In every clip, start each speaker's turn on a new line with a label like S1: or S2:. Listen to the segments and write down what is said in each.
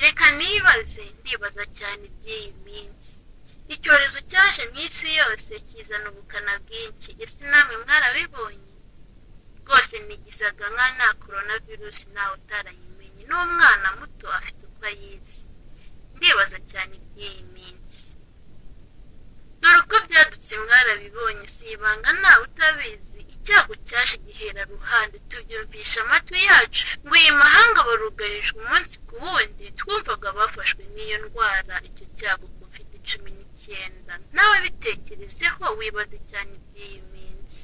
S1: reka nibaze ndibaza cyane iby'iyi minsi icyorezo cyaje mu isi yose kizana ubukana bwinshi ese namwe mwarabibonye rwose nigisaga nka nta korona virusi ntawe utarayimenye n'umwana muto afite uko ayizi ndibaza cyane iby'iyi minsi dore uko byadutse mwarabibonye si ibanga ntawe utabizi icyago cyaje gihera ruhande tubyumvisha amatwi yacu ngo iyi mahanga barugarijwe umunsi ku wundi twumvaga bafashwe n'iyo ndwara icyo cyago covid cumi n'icyenda nawe bitekerezeho wibaze cyane iby'iyi minsi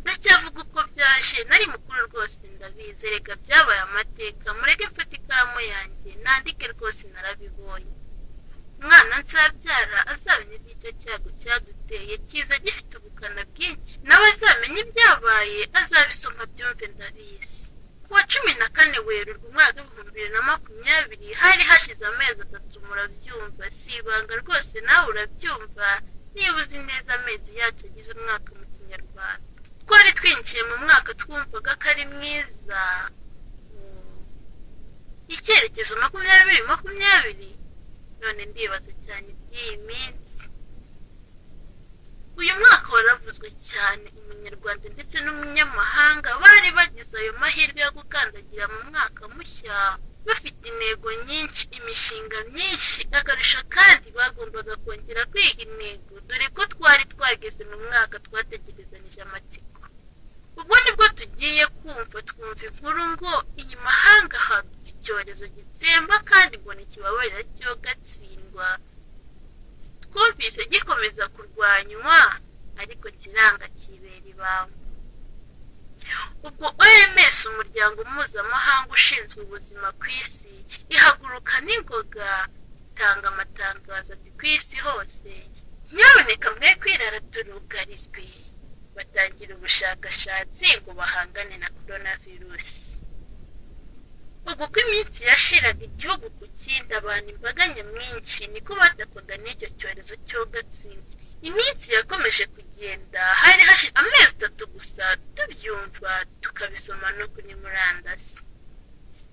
S1: ndacyavuga uko byaje nari mukuru rwose ndabizi reka byabaye amateka mureke mfate ikaramu yanjye nandike rwose narabibonye umwana nsabyara azamenya iby'icyo cyago cyaduteye cyiza gifite ubukana bwinshi nawe azamenya ibyabaye azabisoma byumve ndabizi ku wa cumi na kane werurwe umwaka w'ibihumbi bibiri na makumyabiri hari hashize amezi atatu murabyumva si ibanga rwose nawe urabyumva niba uzi neza amezi yacu agize umwaka mu kinyarwanda twari twinjiye mu mwaka twumvaga ko ari mwiza icyerekezo makumyabiri makumyabiri none ndibaza cyane iby'iyi minsi uyu mwaka waravuzwe cyane umunyarwanda ndetse n'umunyamahanga bari bagize ayo mahirwe yo gukandagira mu mwaka mushya bafite intego nyinshi imishinga myinshi akarusho kandi bagombaga kongera kwiga intego dore ko twari twageze mu mwaka twategerezanije amatsiko ubwo nibwo tugiye kumva twumva inkuru ngo iyi mahanga hadutse icyorezo gitsemba kandi ngo ntikibabarira cyo gatsindwa twumvise gikomeza kurwanywa ariko kiranga kibera ibamba ubwo oms umuryango mpuzamahanga ushinzwe ubuzima ku isi ihaguruka n'ingoga itanga amatangazo ati ku isi hose nyaboneka mwe kwirara turugarijwe batangira ubushakashatsi ngo bahangane na korona virusi ubu uko iminsi yashiraga igihugu ku kindi abantu imbaga nyamwinshi niko batakwaga n'icyo cyorezo cy'ugatsindwa iminsi yakomeje kugenda hari hashize amezi atatu gusa tubyumva tukabisoma no kuri murandasi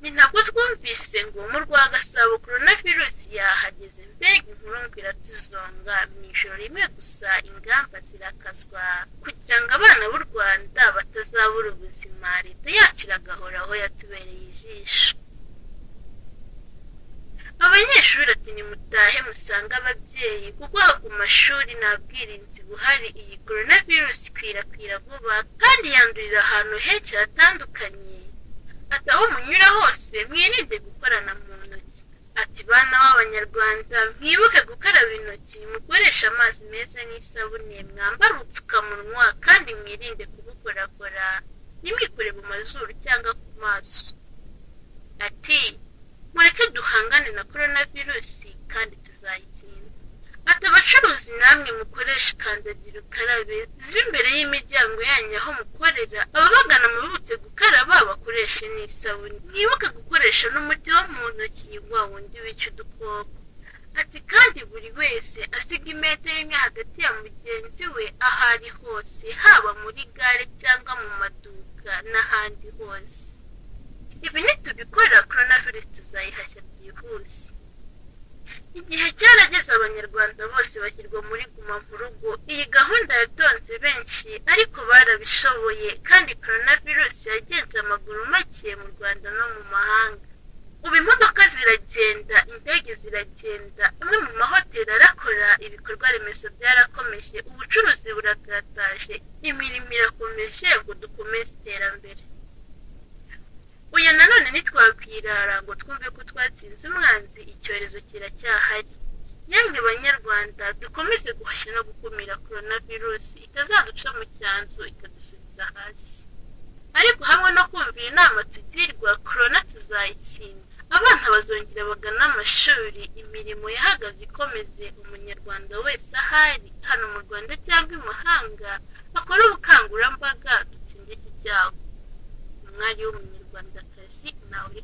S1: ni ntabwo twumvise ngo mu rwa gasabo korona virusi yahageze mbega inkuru ngo iratuzonga mu ijoro rimwe gusa ingamba zirakazwa kugira ngo abana b'u rwanda batazabura ubuzima leta yacu iragahora aho yatubereye ijisho abanyeshuri ati nimutahe musange ababyeyi kuko ku mashuri nta bwirinzi buhari iyi korona virusi ikwirakwira vuba kandi yandurira ahantu henshi hatandukanye ati aho munyura hose mwirinde gukorana mu ntoki ati bana b'abanyarwanda mwibuke gukaraba intoki mukoreshe amazi meza n'isabune mwambare ubupfukamunwa kandi mwirinde kubukorakora ntimwikore mu mazuru cyangwa ku maso ati mureke duhangane na korona virusi kandi tuzayitsinda ati abacuruzi namwe mukoresha kandagira ukarabe ziba imbere y'imiryango yanyu aho mukorera ababagana mubibutse gukaraba bakoreshe n'isabune mwibuke gukoresha n'umuti wo mu ntoki wa wundi wica udukoko ati kandi buri wese asiga imetero imwe hagati ya mugenzi we aho ari hose haba muri gare cyangwa mu maduka n'ahandi hose ibi nitubikorera korona virusi tuzayihashya byihuse igihe cyarageze abanyarwanda bose bashyirwa muri guma mu rugo iyi gahunda yatonze benshi ariko barabishoboye kandi korona virusi yagenze amaguru make mu rwanda no mu mahanga ubu imodoka ziragenda indege ziragenda amwe mu mahoteli arakora ibikorwa remezo byarakomeje ubucuruzi burakataje imirimo irakomeje ngo dukomeze iterambere uyu nanone ntitwakwirara ngo twumve ko twatsinze umwanzi icyorezo kiracyahari yemwe banyarwanda dukomeze guhashya no gukumira korona virusi itazaduca mu cyanzu ikadusubiza hasi ariko hamwe no kumvira inama tugirwa korona tuzayitsinda abana bazongera bagana amashuri imirimo yahagaze ikomeze umunyarwanda wese ahari hano mu rwanda cyangwa i mahanga akora ubukangurambaga dutsinde iki cyago umwari w'umunyarwandakazi nawe